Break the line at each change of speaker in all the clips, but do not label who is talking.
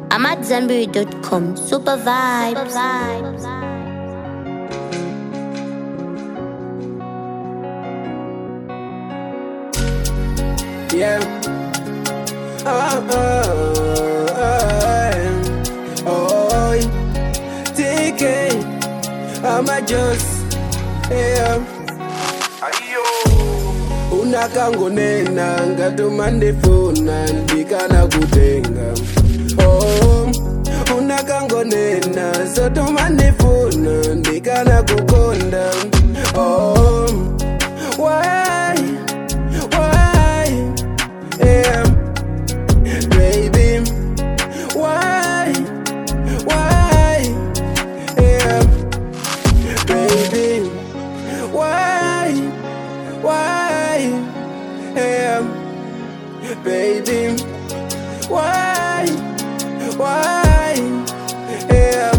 I'm at Zenberry.com. Super vibes.
Yeah. Oh, oh, oh, oh, TK, I'm a just, yeah. unakangonena ngatuma ndifuna ndikana kutenga oh, unakangonena zotuma ndifuna ndikana kukonda oh, why, why, yeah, baby, why, why, yeah, baby, why, why, yeah, baby, why, why, yeah.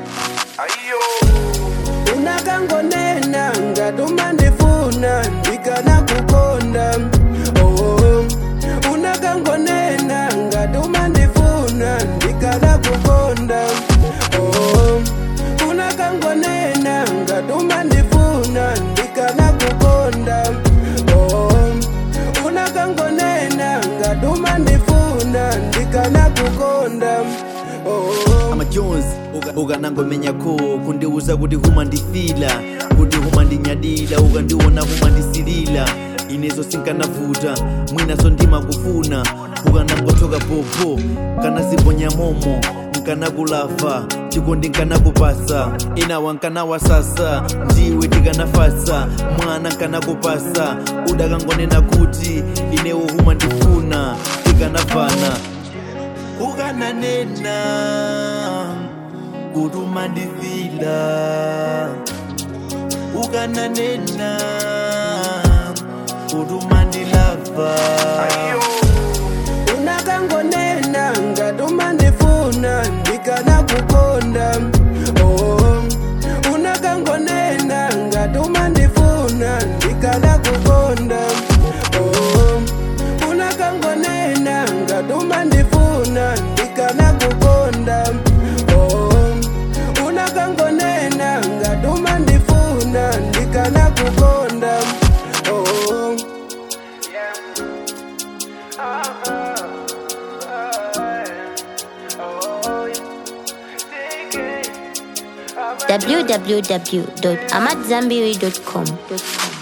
unakangonena ngatuma ndifuna ndikana kukonda oh, unakangonena ngatuma ndifuna ndikana kukonda oh, unakangonena ngatuma ndifuna ndikana kukonda oh, unakangonena ngatuma ndifuna ndikana kukonda oh,
amajonzi ukanangomenya ko kundiuza kuti huma ndifila kuti huma ndinyadila ukandiona huma ndisilila inezo sinkanavuta mwinaso ndimakufuna ukanangotoka popo kana ziponya momo nkanakulafa chikondi nkanakupasa inawa nkanawasasa ndiwe tikanafasa mwana nkanakupasa udakangonena kuti inewo huma ndifuna tikanavana ukananena kutuma ndifila ukananena kutuma ndilava
unakangonena ngatuma ndifuna ndikana kukonda oh, unakangonena ngatuma ndifuna ndikana kukonda oh, unakangonena ngatuma ndifuna ndikana kukonda oh, unakangonena ngatuma ndifuna ndikana kukonda oh,
www.amatzambiri.com.